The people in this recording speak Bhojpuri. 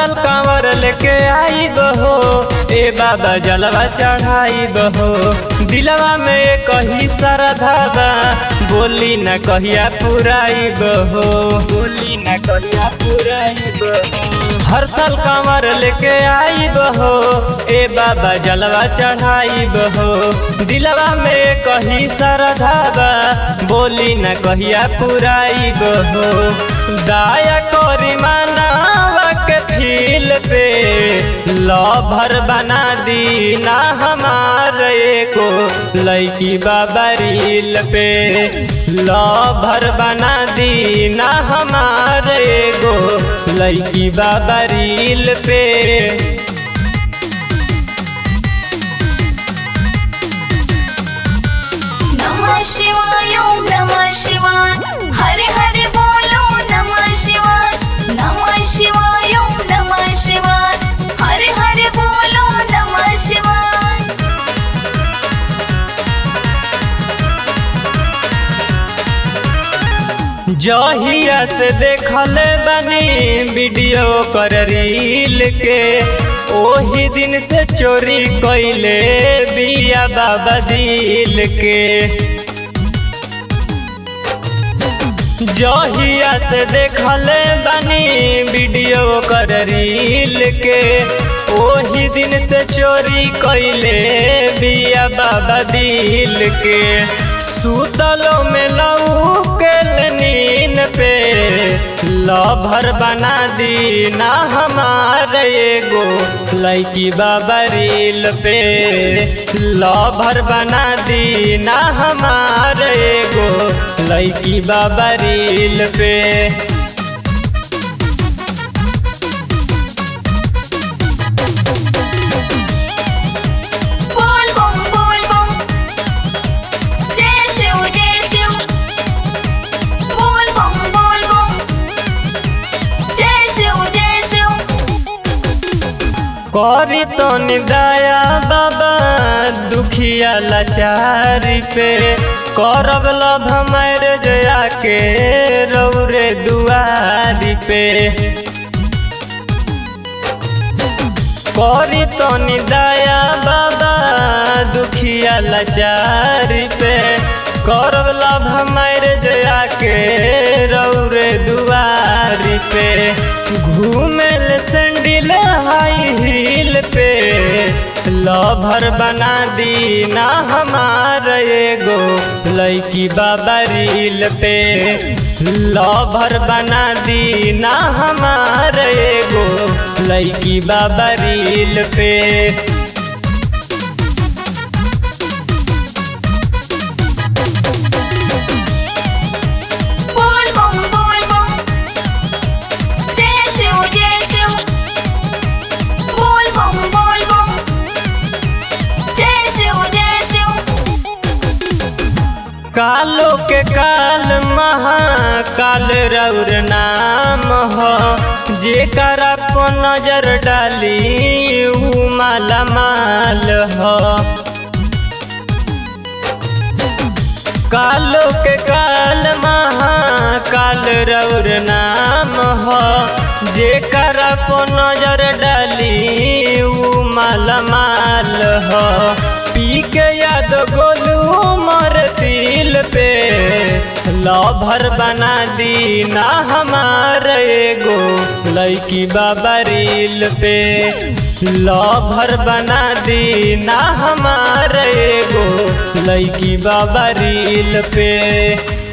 साल कांवर लेके आई बहो ए बाबा जलवा चढ़ाई बहो दिलवा में कही श्रद्धा बा बोली न कहिया पुराई बहो बोली न कहिया पुराई बहो हर साल कांवर लेके आई बहो ए बाबा जलवा चढ़ाई बहो दिलवा में कही श्रद्धा बा बोली न कहिया पुराई बहो दाया करी मानवा के फील पे लभर बना दी ना हमार एको लैकी बाबा रील पे लभर बना दी ना हमार एगो लैकी बाबा रील पे नमः शिवाय ओम नमः शिवाय हरे हरे बोलो नमः शिवाय नमः शिवाय ओम नमः शिवाय हरे हरे बोलो नमः शिवाय जहिया से देखल बनी वीडियो कर रील के ओही दिन से चोरी कैले बिया बाबा दिल के जहिया से देखल बनी वीडियो कर रील के ओही दिन से चोरी कैले बिया बाबा दिल के सुतलो में लऊ के नीन पे लभर बना दी ना हमार एगो लैकी बाबा रील पे लभर बना दी ना हमार एगो लैकी बाबा रील पे बोल बम बोल बम जय शिव जय शिव बोल बम बोल बम जय शिव जय शिव करी तो निदाया बाबा दुखिया लाचारी पे करब लभ मैरेज आके रौरे दुआरी पे करी तो निदाया बाबा दुखिया लाचारी पे करब लभ मैरेज आके रौरे दुआरी पे घूमेल सैंडल हाई हील पे लभर बना दी ना हमार एगो लैकी बाबा रील पे लभर बना दी ना हमार एगो लैकी बाबा रील पे बोल बम बोल बम जय शिव जय शिव बोल बम बोल बम जय शिव जय शिव कालो के काल महाकाल रौर नाम हो जेकर को नजर डाली ऊ माला माल हो कालो के काल महाकाल रौर नाम हो जेकर को नजर डाली ऊ माला माल हो पी के याद गोलू मर तिल पे लभर बना दी ना हमार एगो लैकी बाबा रील पे लभर बना दी ना हमार एगो लैकी बाबा रील पे